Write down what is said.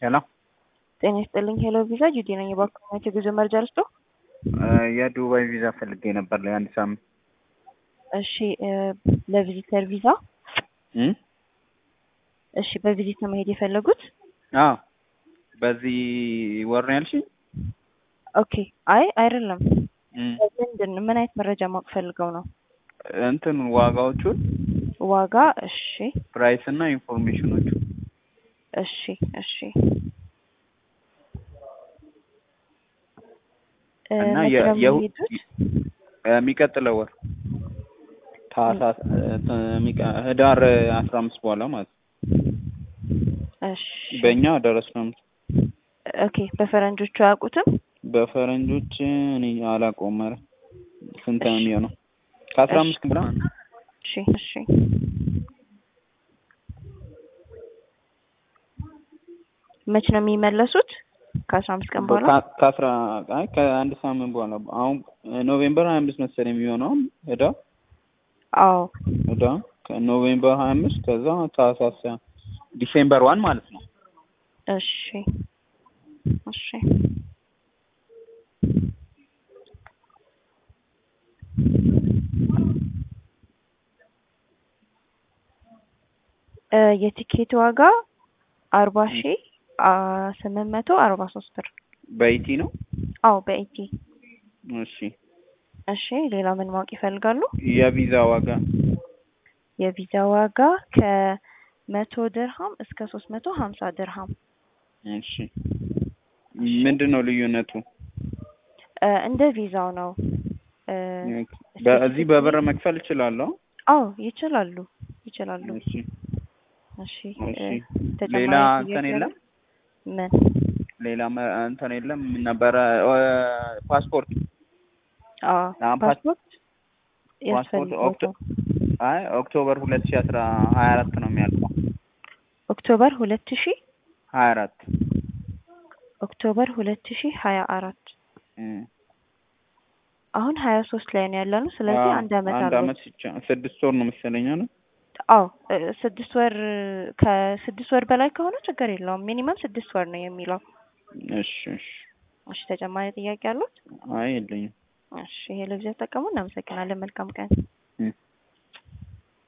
ሄሎ ጤና ይስጥልኝ። ሄሎ ቪዛ ጁዲ ነኝ። የባንክ የጉዞ መረጃ ልስጦ? የዱባይ ቪዛ ፈልጌ ነበር ለአንድ ሳምንት። እሺ ለቪዚተር ቪዛ እም? እሺ በቪዚት ነው መሄድ የፈለጉት? አዎ በዚህ ወር ነው ያልሽኝ? ኦኬ አይ አይደለም። እም። ምንድን ምን አይነት መረጃ ማወቅ ፈልገው ነው? እንትን ዋጋዎቹን ዋጋ እሺ ፕራይስ እና ኢንፎርሜሽኖቹ እሺ እሺ እ እና መቼ የ- ነው የሁ- የሚሄዱት? የሚቀጥለው ወር ታህሳስ እ፣ የሚቀ- ህዳር አስራ አምስት በኋላ ማለት ነው። እሺ በእኛ ደረስ ነው። ኦኬ በፈረንጆቹ አያውቁትም? በፈረንጆች እኔ አላውቀውም። ኧረ ስንት ነው እሺ። የሚሆነው? ከአስራ እሺ። አምስት ብላ እሺ እሺ መቼ ነው የሚመለሱት? ከአስራ አምስት ቀን በኋላ ከ- ከአስራ አይ ከአንድ ሳምንት በኋላ አሁን ኖቬምበር ሀያ አምስት መሰለኝ የሚሆነው ህዳር አዎ ህዳር ከኖቬምበር ሀያ አምስት ከዛ ታህሳስ ዲሴምበር ዋን ማለት ነው። እሺ እሺ እ የቲኬት ዋጋ አርባ ሺ ስምንት መቶ አርባ ሶስት ብር። በኢቲ ነው። አዎ በኢቲ እሺ እሺ ሌላ ምን ማወቅ ይፈልጋሉ? የቪዛ ዋጋ የቪዛ ዋጋ ከመቶ ድርሃም እስከ ሶስት መቶ ሀምሳ ድርሃም እሺ ምንድን ነው ልዩነቱ? እ እንደ ቪዛው ነው። እ በዚህ በብር መክፈል እችላለሁ? አዎ ይችላሉ ይችላሉ። እሺ እሺ እሺ እ ተጨማሪ ሌላ ጥያቄ እንትን የለም? ምን ሌላ መ- እንትን የለም ምን ነበረ እ፣ ፓስፖርት አዎ አሁን ፓስ- ፓስፖርት ፓስፖርት ያስፈልጋል። አይ ኦክቶበር ሁለት ሺ አስራ ሀያ አራት ነው የሚያልቀው ኦክቶበር ሁለት ሺ ሀያ አራት ኦክቶበር ሁለት ሺ ሀያ አራት አሁን ሀያ ሶስት ላይ ነው ያለነው። ስለዚህ አንድ አመት አንድ አለው። አመት ብቻ ስድስት ወር ነው መሰለኝ አይደል? አዎ እ ስድስት ወር ከስድስት ወር በላይ ከሆነ ችግር የለውም። ሚኒመም ስድስት ወር ነው የሚለው። እሺ እሺ እሺ ተጨማሪ ጥያቄ አሉት? አይ የለኝም እሺ ይሄ ለጊዜው ተጠቀሙ። እናመሰግናለን። መልካም ቀን።